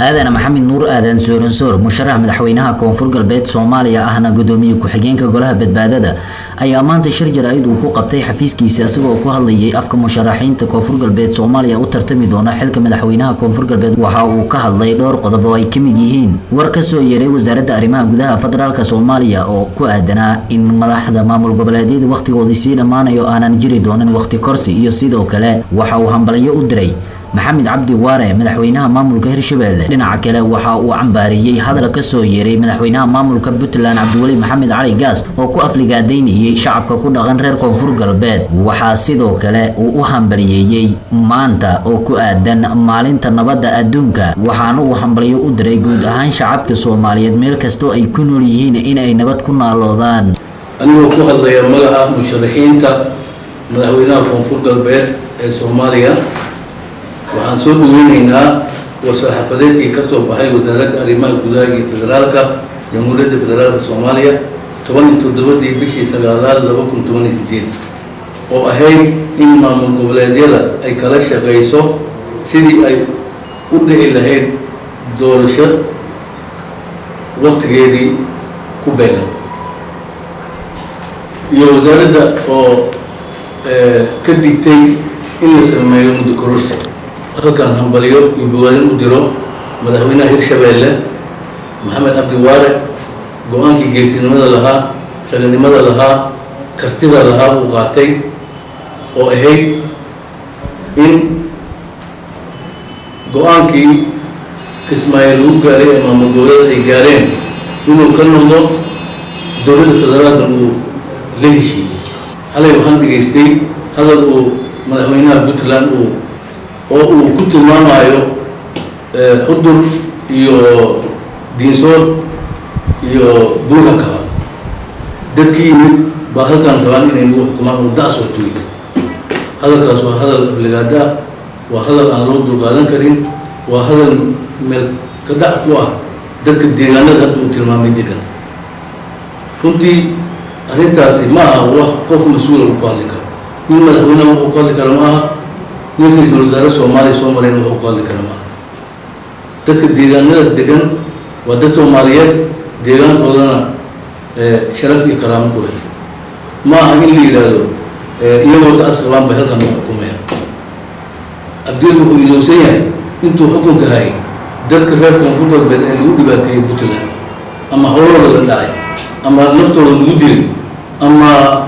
aadan maxamed nuur aadan sooransoor musharax madaxweynaha koonfur galbeed soomaaliya ahna gudoomiye ku-xigeenka golaha badbaadada ayaa maanta shir jaraa'id uu ku qabtay xafiiskiisa isagoo ku hadlayay afka musharaxiinta koonfur galbeed soomaaliya u tartami doona xilka madaxweynaha koonfur galbeed waxa uu ka hadlay dhowr qodob oo ay ka mid yihiin war kasoo yeeray wasaaradda arrimaha gudaha federaalk soomaaliya oo ku aadanaa in madaxda maamul goboleedyada wakhtigoodii sii dhammaanayo aanan jiri doonin wakhti korsi iyo sidoo kale waxa uu hambalyo u diray maxamed cabdi waare madaxweynaha maamulka hirshabelle dhinaca kale waxa uu cambaariyey hadal kasoo yeeray madaxweynaha maamulka puntland cabdiweli maxamed cali gaas oo ku afligaadaynayay shacabka ku dhaqan reer koonfur galbeed waxaa sidoo kale uu u hambaliyeeyey maanta oo ku aadan maalinta nabadda adduunka waxaana uu hambalyo u diray guud ahaan shacabka soomaaliyeed meel kastoo ay ku nool yihiin inay nabad ku naaloodaan anigoo ku hadlaya magaca musharaxiinta madaxweynaha koonfur galbeed ee soomaaliya waxaan soo dhaweyneynaa war-saxaafadeedkii ka soo baxay wasaaradda arrimaha gudaha iyo federaalka jamhuuriyadda federaalka soomaaliya toban iyo toddobadii bishii sagaalaad laba kun toban iyo sideed oo ahayd in maamul goboleedyada ay kala shaqeyso sidii ay u dhici lahayd doorasho waktigeedii ku beegan iyo wasaaradda oo ka digtay in la sameeyo muddo kororsi halkan hambalyo iyo bawaadan u diro madaxweynaha hirshabeelle maxamed cabdi waare go-aankii geesinimada lahaa raganimada lahaa kartida lahaa uu qaatay oo ahayd in go-aankii kismaayo lagu gaaray ee maamul goboleed ay gaareen inuu ka noqdo dowladda federaalka uu la heshiiyey halay waxaan dhegaystay hadal uu madaxweynaha puntland uu oo uu ku tilmaamayo xudur iyo diinsood iyo buuha kaba dadkii yimid baa halkaan rabaan inay nagu xukumaan oo da-s hortuuy hadalkaas waa hadal afligaada ah waa hadal aan loo dulqaadan karin waa hadal meel ka dhac ku ah dadka deegaanada hadda uu tilmaamay degan runtii arrintaasi ma aha wax qof mas-uula uu ku hadli karo nin madaxweyneha wax uu ku hadli karo ma aha nin ra-iisul wasaare soomaaliya soo mareen wax uu ku hadli karo ma aha dadka deegaanadaas degan waa dad soomaaliyeed deegaankoodana sharaf iyo karaamo ku leh ma aha in la yidhaahdo iyagoo da-as qabaan bay halkan u xukumaya abdil wuxuu ilowsan yahay intuu xukunka hayay dadka reer koonfur galbeed ee lagu dhibaateeyey puntland ama howlooda la dhacay ama naftooda lagu dilay ama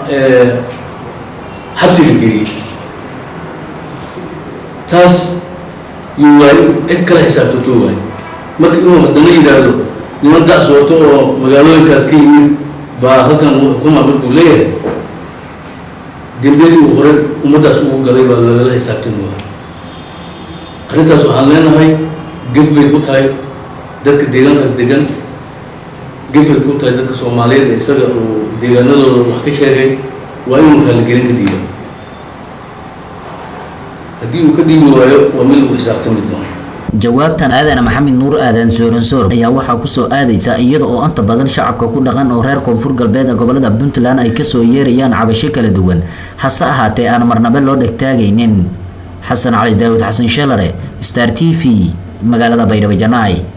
xabsi la geliyey taas yuu waayo cid kala xisaabtatoo waayo marka inuu haddana yidhaahdo niman da-s wato oo magaalooyinkaas ka yimid baa halkan uu xukuma markuu leeyahay dembiyadii uu horey ummaddaas ugu galay baa lagala xisaabtami waayo arrintaas waxaan leenahay gef bay ku tahay dadka deegaankaas degan gef bay ku tahay dadka soomaaliyeed ee isaga uu deegaanadooda wax ka sheegay waa inuu raaligelin ka dhiiba haddii uu ka dhiibi waayo waa mid lagu xisaabtami doono jawaabtan aadan maxamed nuur aadan sooransoor ayaa waxaa kusoo aadaysa iyada oo inta badan shacabka ku dhaqan oo reer koonfur galbeed ee gobolada puntland ay kasoo yeerayaan cabasho kala duwan hase ahaatee aan marnabo loo dhegtaagaynin xasan cali daawud xasan shalare star t v magaalada baydhabo janaay